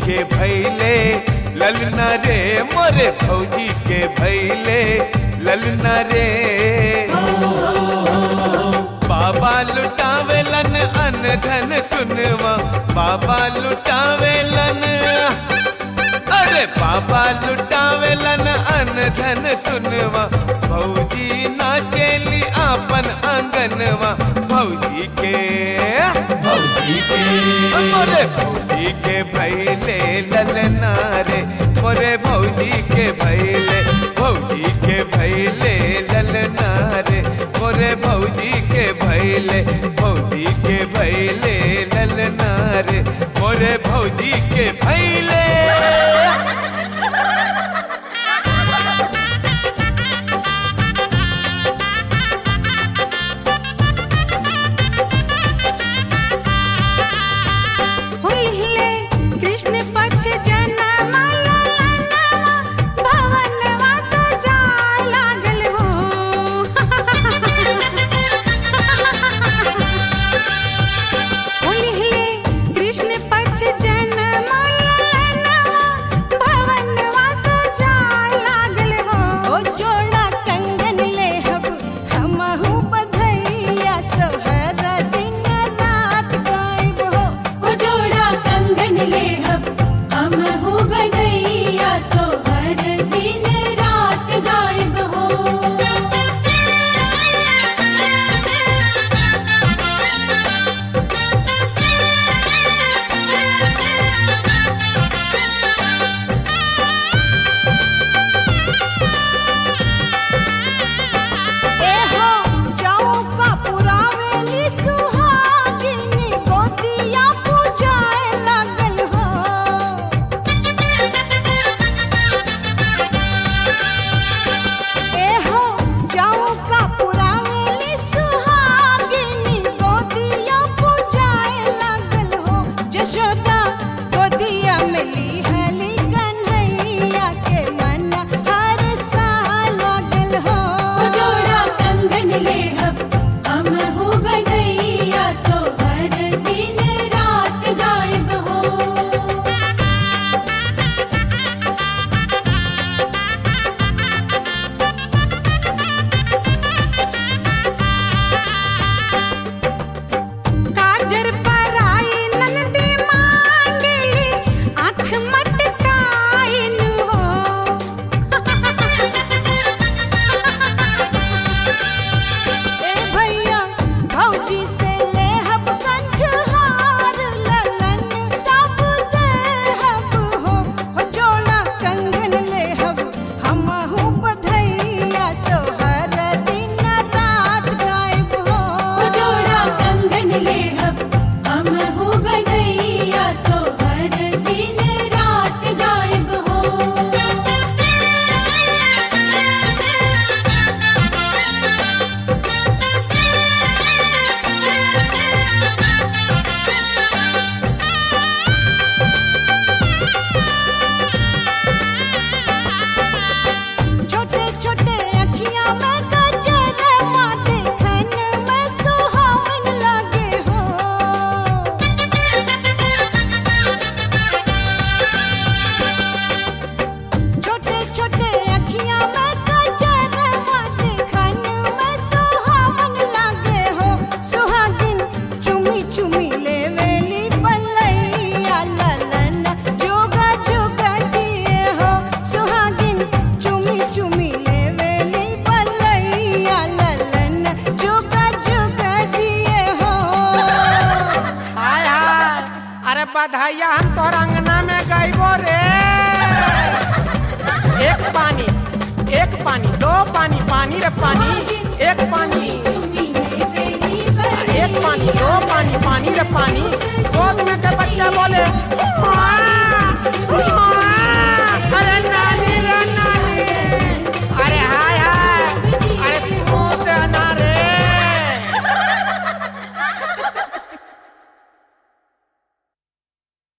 के भैले ललना रे मोरे भौजी के भैले ललना रे बाबा लुटावेलन अन धन सुनवा बाबा लुटावेलन अरे बाबा लुटावेलन अन धन सुनवा भौजी नाचेली आपन आंगनवा भौजी के भौजी के मोरे भौजी के भैले ललना रे मोरे भौजी के भैले भौजी के भैले ललना रे मोरे भौजी के भैले भौजी के भैले ललना रे मोरे भौजी के भैले हुइले कृष्ण पक्ष जनमा ललनवा भवनवा सजाय लागल हो हुइले कृष्ण पक्ष जनमा ललनवा भवनवा सजाय लागल हो ओ जोड़ा कंगन लेहब हमहु बधैया सोहर दिन रात गायब हो ओ जोड़ा कंगन लेहब हम हो बधैया सोहर दिन रात गायब हो ए हो जाऊं का पुरावेली सुहागिनी गोतिया पूजाए लागल हो ए हो जाऊं का पुरावेली सुहागिनी गोतिया पूजाए लागल हो जशोदा गोदिया मिली हली कन्हैया के मन हर साल लागल हो ओ जोड़ा कंगन लेहब हम हो बधैया सोहर दिन रात गायब हो काजर पराई ननदी मांगली आँख मटकाइन हो ए भैया भौजी से लेहब कंठहार ललन तब देहब हो हो जोड़ा कंगन लेहब हमहु बधैया सोहर दिन रात गायब हो ओ जोड़ा कंगन लेहब हम हो बधैया सोहर दिन रात गायब हो छोटे छोटे अखियां में गजर माते खन में सुहावन लागे हो छोटे छोटे अखियां में गजर माते खन में सुहावन लागे हो सुहागिन चुमी चुमी लेवेली पलैया ललन जोगा जोगा जिए हो सुहागिन चुमी चुमी लेवेली पलैया ललन जोगा जोगा जिए हो हाय हाय अरे बधाइया हम तोर अंगना में गईबो रे एक पानी एक पानी दो पानी पानी रे पानी एक पानी चुमी ले बेली एक पानी दो पानी पानी रे पानी